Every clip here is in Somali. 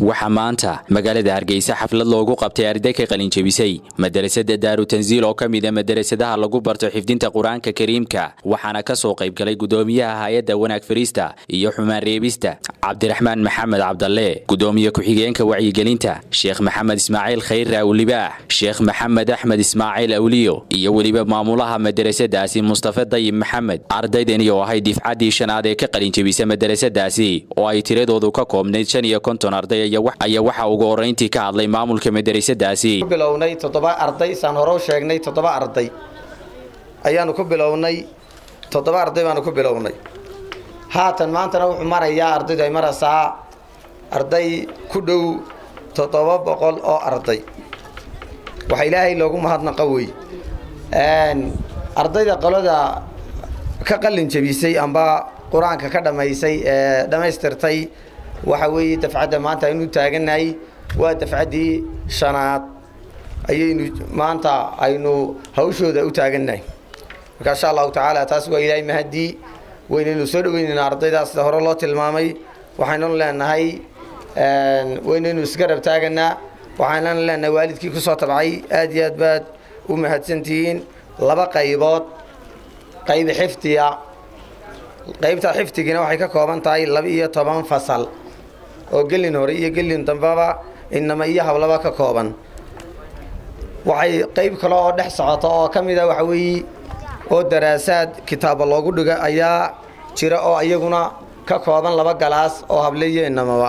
waxaa maanta magaalada hargeysa xaflad loogu qabtay arday ka qalinjebisay madarasada daaru tansiil oo ka mid a madarasadaha lagu barto xifdinta qur-aanka kariimka waxaana ka soo qayb galay gudoomiyaha hay-adda wanaag fariista iyo xumaan reebista cabdiraxmaan maxamed cabdalle gudoomiye ku-xigeenka wacyigelinta sheekh maxamed ismaaciil khayre awlibaax sheekh maxamed axmed ismaaciil awliyo iyo weliba maamulaha madarasadaasi mustafe dayib maxamed ardaydani oo ahay difcaddii shanaad ee ka qalinjebisa madarasadaasi oo ay tiradoodu ka koobnayd shan iyo konton arday ayaa waxaa ugu horrayntii ka hadlay maamulka madarasadaasi bilownay toddoba arday saan hore u sheegnay toddoba arday ayaanu ku bilownay toddoba arday baanu ku bilownay haatan maantana wuxuu marayaa ardaydu ay maraysaa arday ku dhow toddoba boqol oo arday waxaa ilaahay loogu mahadnaqa wey ardayda qolada ka qalin jebisay amba qur-aanka ka dhammaysay ee dhammaystirtay waxa weeye dafcadda maanta aynu taagannahay waa dafcaddii shanaad ayaynu maanta aynu hawshooda u taagannahay marka insha allahu tacaala taas waa ilaahay mahadii waynaynu soo dhaweynaynaa ardaydaas sida hore loo tilmaamay waxaynanu leenahay waynaynu isgarab taaganaa waxaynanu leenahay waalidkii kusoo tabcay aad iyo aad baad u mahadsantihiin laba qaybood qaybi xifdiya qaybta xifdigiina waxay ka kooban tahay laba iyo toban fasal oo gelin hore iyo gelin dambeba inama iyo hablaba ka kooban waxay qayb kale oo dhex socota oo ka mid a waxa weeye oo daraasaad kitaaba loogu dhiga ayaa jira oo iyaguna ka kooban laba galaas oo hable iyo inamaba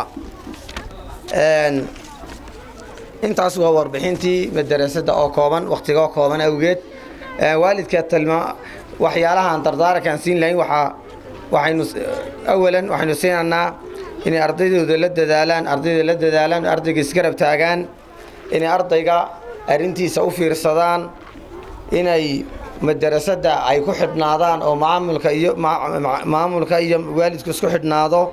intaas waa warbixintii madarasada oo kooban wakhtigoo kooban awgeed waalidka tilma waxyaalahaan dardaarankaan siin lahayn waxaa waxaynu awalan waxaynu siinaynaa inay ardaydooda la dadaalaan ardayda la dadaalaan ardayga isgarab taagaan inay ardayga arrintiisa u fiirsadaan inay madarasada ay ku xidhnaadaan oo maamulka iyo maamulka iyo waalidku isku xidhnaado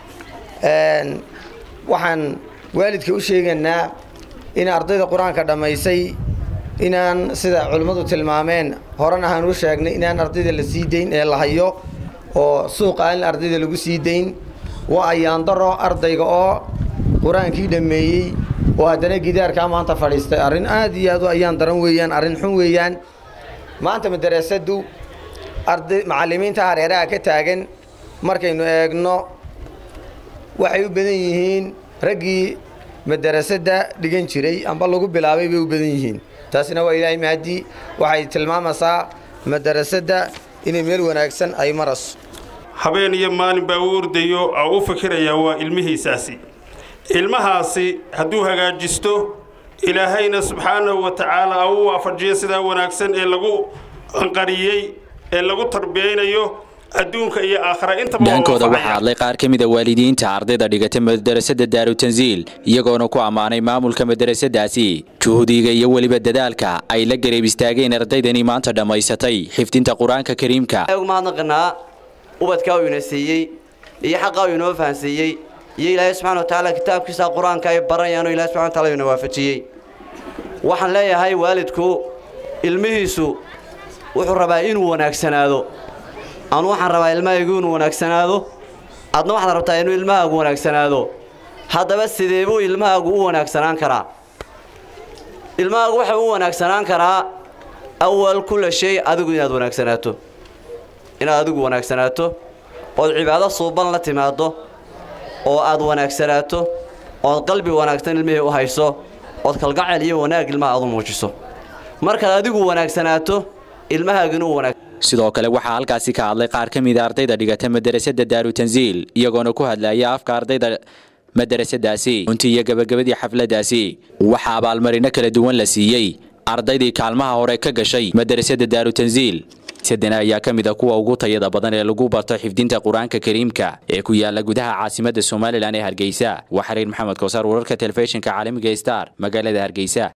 waxaan waalidka u sheegaynaa in ardayda qur-aanka dhammaysay inaan sida culimmadu tilmaameen horena ahaan u sheegnay inaan ardayda la sii dayn ee la hayo oo suuqa aan ardayda lagu sii dayn waa ayaandaro ardayga oo qur-aankii dhammeeyey oo haddana gidaarkaa maanta fadhiistay arrin aad iyo aad u ayaan daran weeyaan arrin xun weeyaan maanta madarasadu arday macallimiinta hareeraha ka taagan markaynu eegno waxay u badan yihiin raggii madarasada dhigan jiray amba lagu bilaabay bay u badan yihiin taasina waa ilaahay mahadii waxay tilmaamaysaa madarasada inay meel wanaagsan ay marayso habeen iyo maalin baa u ordayo oo u fikirayaa waa ilmihiisaasi ilmahaasi hadduu hagaajisto ilaahayna subxaanahu wa tacaala u waafajiyo sidaa wanaagsan ee lagu anqariyey ee lagu tarbiyaynayo adduunka iyo aakhira intadhankooda waxaa hadlay qaar ka mida waalidiinta ardayda dhigata madarasada daaru tansiil iyagoona ku ammaanay maamulka madarasadaasi juhdiga iyo weliba dadaalka ay la gareeb istaageen ardaydani maanta dhammaysatay xifdinta qur-aanka kariimka mahadnaqanaa ubadkaa uu ina siiyey iyo xaqaa uu inoo fahansiiyey iyo ilaahay subxana wa tacaala kitaabkiisa qur-aanka ay baranayaanoo ilahay subxana wa taala ina waafajiyey waxaan leeyahay waalidku ilmihiisu wuxuu rabaa inuu wanaagsanaado anu waxaan rabaa ilmahaygu inuu wanaagsanaado adna waxaad rabtaa inuu ilmahaagu wanaagsanaado haddaba sidee buu ilmahaagu u wanaagsanaan karaa ilmahaagu waxa u wanaagsanaan karaa awal kulla shay adigu inaad wanaagsanaato inaad adigu wanaagsanaato ood cibaado suuban la timaaddo oo aad wanaagsanaato ood qalbi wanaagsan ilmihii u hayso ood kalgacel iyo wanaag ilmaha aad u muujiso markaad adigu wanaagsanaato ilmahaagina u wanaag sidoo kale waxaa halkaasi ka hadlay qaar ka mida ardayda dhigata madarasada daaru tansiil iyagoona ku hadlaya afka ardayda madarasadaasi runtii iyo gabagabadii xafladaasi waxaa abaalmarino kala duwan la siiyey ardaydii kaalmaha hore ka gashay madarasada daaru tansiil sadena ayaa ka mid a kuwa ugu tayada badan ee lagu barto xifdinta qur-aanka kariimka ee ku yaala gudaha caasimada somalilan ee hargeysa waa xariir maxamed kowsaar wararka telefishinka caalamiga star magaalada hargeysa